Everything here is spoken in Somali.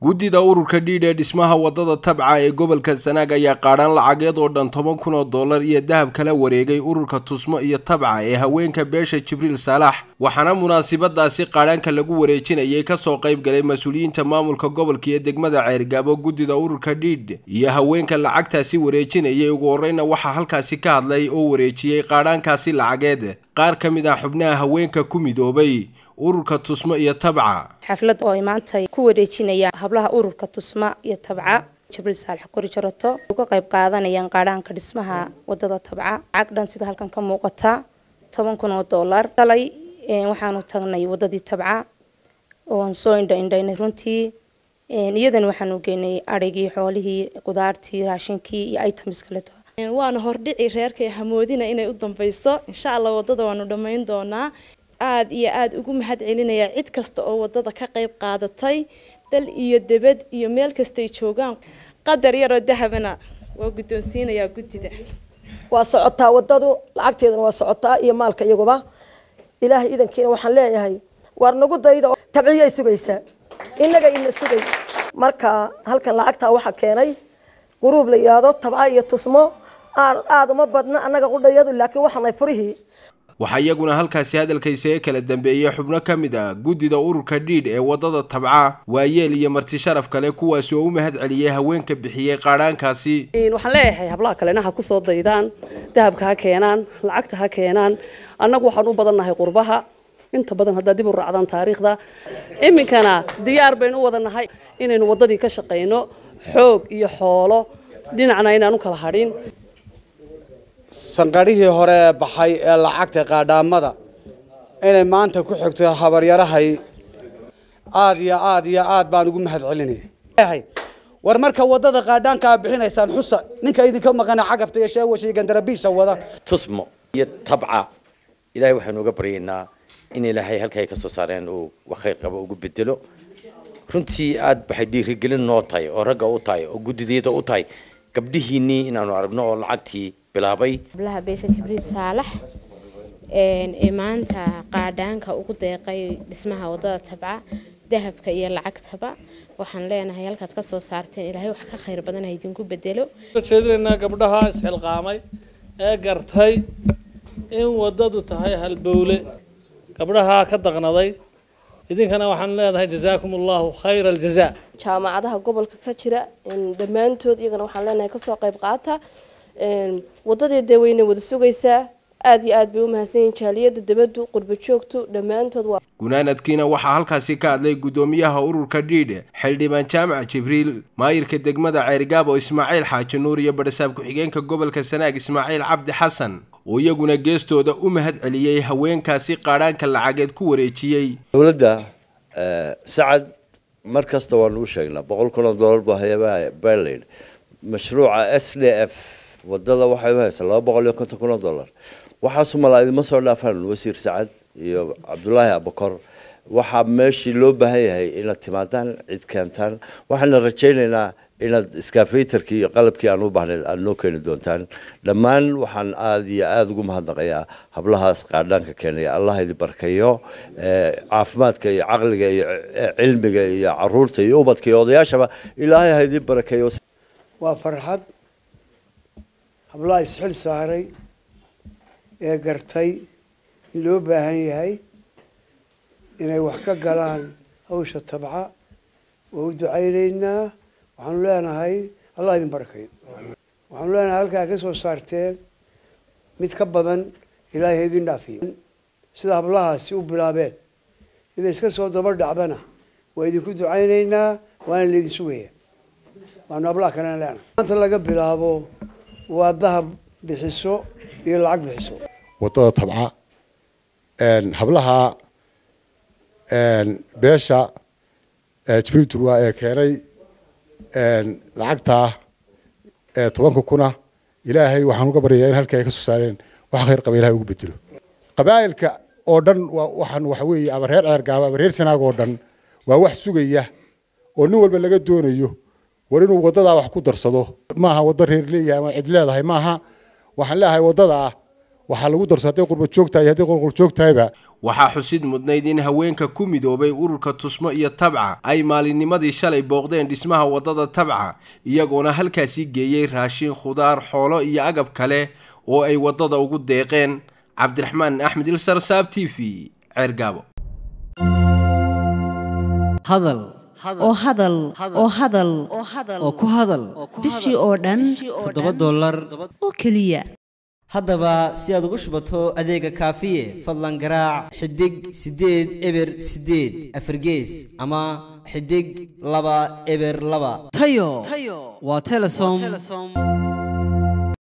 guddida ururka dhiidh ee dhismaha waddada tabca ee gobolka sanaag ayaa qaadhaan lacageed oo dhan toban kun oo dollar iyo dahab kala wareegay ururka tusmo iyo tabca ee haweenka beesha jibriil saalax waxaana munaasabadaasi qaadhaanka lagu wareejinayay kasoo qayb galay mas-uuliyiinta maamulka gobolka iyo degmada ceergaabo guddida ururka dhiidh iyo haweenka lacagtaasi wareejinayay ugu horreyna waxaa halkaasi ka hadlay oo wareejiyey qaadhaankaasi lacageed qaar ka mid ah xubnaha haweenka ku midoobay ururka tusmo iyo tabca xaflad oo ay maanta ku wareejinayaan hablaha ururka tusma iyo tabca jibriil saalax kori jarato uga qayb qaadanayaan qaadhaanka dhismaha wadada tabca lacag dhan sida halkan ka muuqata toban kun oo dollar dalay waxaanu tagnay wadadii tabca oon soo indha indhaynay runtii iyadana waxaanu geynay adhaygii xoolihii qudaartii raashinkii iyo items kaleto waana hordhici reerkay hamoodina inay u dambeyso insha allah wadada waanu dhammayn doonaa aada iyo aada ugu mahad celinaya cid kasta oo wadada ka qayb qaadatay dal iyo debad iyo meel kastay joogaan qadar yaroo dahabana waa guddoonsiinayaa guddida waa socotaa wadadu lacagteeduna waa socotaa iyo maalka iyaguba ilaahay idankiina waxaan leeyahay waar nagu dayda tabciyay sugaysaa innaga ina sugay marka halkan lacagtaa waxaa keenay guruub la yidhaahdo tabca iyo tusmo aada uma badna annaga qudhayadu laakiin waxaanay furihii waxaa iyaguna halkaasi hadalkaysaga kala dambeeyey xubno ka mid ah guddida ururka dhiidh ee waddada tabca waayeel iyo marti sharaf kale kuwaasi oo u mahad celiyey haweenka bixiyey qaadhaankaasi waxaan leeyahay hablaha kalena ha kusoo daydaan dahabka ha keenaan lacagta ha keenaan annagu waxaan u badannahay qurbaha inta badan haddaad dib u raacdaan taariikhda iminkana diyaar baynu u wadanahay inaynu waddadii ka shaqayno xoog iyo xoolo dhinacna inaan u kala hadhin sanqadhihii hore ee baxay ee lacagta qaadhaamada inay maanta ku xigto habaryarahay aada iyo aada iyo aad baan ugu mahad celinaya war marka wadada qaadhaanka aa bixinaysaan xusa ninka idinka maqana cagafta iyo sheewasha iyo gandarabiisha wada tusmo iyo tabca ilaahay waxaanu uga baryaynaa in ilaahay halka ay ka soo saareen uu khayr qabo ugu bedelo runtii aad baxay dhiirigelin noo tahay oo ragga u tahay oo guddideeda u tahay gabdhihiinnii inaanu aragno oo lacagtii bilaabay hablaha beesha jibriil saalax ee maanta qaadhaanka ugu deeqay dhismaha wadada tabca dahabka iyo lacagtaba waxaan leenahay halkaad ka soo saarteen ilaahay wax ka khayr badan ha idinku bedelo jeedinaynaa gabdhaha isxilqaamay ee gartay in wadadu tahay halbowle gabdhaha ka daqnaday idinkana waxaan leedahay jazaakum allahu khayra aljazaa jaamacadaha gobolka ka jira dhammaantood iyagana waxaan leenahay kasoo qayb qaata wadadii dee weyna wada sugaysaa aada iyo aad bay u mahadsan yihin jaaliyada debadu qurba joogtu dhammaantood waa gunaanadkiina waxaa halkaasi ka hadlay guddoomiyaha ururka dhiidh xildhibaan jaamac jibriil maayirka degmada ceerigaabo ismaaciil xaaji nuur iyo badhasaab ku-xigeenka gobolka sanaag ismaaciil cabdi xasan oo iyaguna geestooda u mahad celiyey haweenkaasi qaadhaanka lacageed ku wareejiyey dowladda sacad mar kasta waanu u sheegnaa boqol kun oo dollar buu hayabaha berlin mashruuca s d f wadada waxay u haysaa laba boqol iyo konton kun oo dollar waxaasu malaa idima soo dhaafaan wasiir sacad iyo cabdulaahi abukor waxaa meeshii loo baahan yahay inaad timaadaan cid keentaan waxaana rajaynaynaa inaad skafaytarkii iyo qalabkii aan u baahnayn aada noo keeni doontaan dhammaan waxaan aada iyo aada ugu mahadnaqayaa hablahaas qaadhaanka keenaya allah idi barkayo caafimaadka iyo caqliga iyo cilmiga iyo caruurta iyo ubadka iyo odayaashaba ilaahay ha idin barakeeyo waa farxad hablaha isxil saaray ee gartay in loo baahan yahay inay wax ka galaan hawsha tabca waa u ducaynaynaa waxaanu leenahay allah idin barakayo waxaanu leenahay halkaa ka soo saarteen mid ka badan ilaahay ha idin dhaafiyo sida hablahaasi u bilaabeen inay iska soo daba dhacdana waa idinku ducaynaynaa waana laydin sugaya waanu hablaha kalena leenahay maanta laga bilaabo waa dahab bixiso iyo lacag bixiso wadada tabca hablaha beesha jibriil turwa ee keenay lacagtaa tobanka kuna ilaahay waxaan uga baryayaa in halkii ay ka soo saareen wax khayr qaba ilahay ugu bedelo qabaa'ilka oo dhan waa waxaan waxa weeye ama reer ceergaaba ama reer sanaag oo dhan waa wax sugaya oo nin walba laga doonayo war inuu wadadaa wax ku darsado maaha waddo reer leeyahay ama cid leedahay maaha waxaan leeyahay waddadaa waxaa lagu darso hadday qurba joog tahay hadday qolqol joog tahayba waxaa xusid mudnayd in haweenka ku midoobay ururka tusmo iyo tabca ay maalinnimadii shalay booqdeen dhismaha waddada tabca iyagoona halkaasi geeyey raashin khudaar xoolo iyo agab kale oo ay waddada ugu deeqeen cabdiraxmaan axmed ilsar saab t v ceergaabo hadal oo hadal oo hadal oo ku hadal bishii oo dhan toddoba dollar oo keliya haddaba si aad ugu shubato adeega kaafiye fadlan garaac xidig siddeed eber siddeed afargees ama xidig laba eber laba tayo waa telesom